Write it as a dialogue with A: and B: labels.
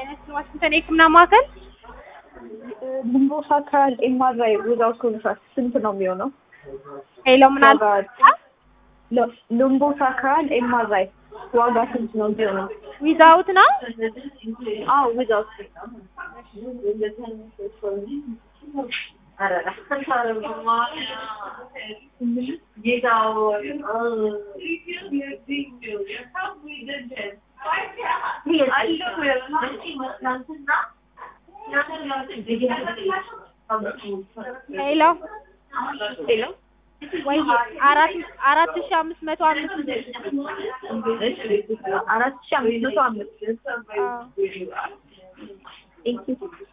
A: አይነት ዋሽንግተን የህክምና ማዕከል
B: ግንቦት አካል ኤምአርአይ ዊዛውት ኮንትራክት ስንት ነው የሚሆነው?
A: ሄሎ ምን አል
B: ልምቦት አካል ኤምአርአይ ዋጋ ስንት ነው የሚሆነው?
A: ዊዛውት ነው
B: አዎ ዊዛውት
A: ሄሎ
B: ሄሎ
A: ወይ አራት አራት ሺህ አምስት መቶ አምስት
B: አራት ሺህ አምስት መቶ አምስት
A: አዎ
B: ቴንኪው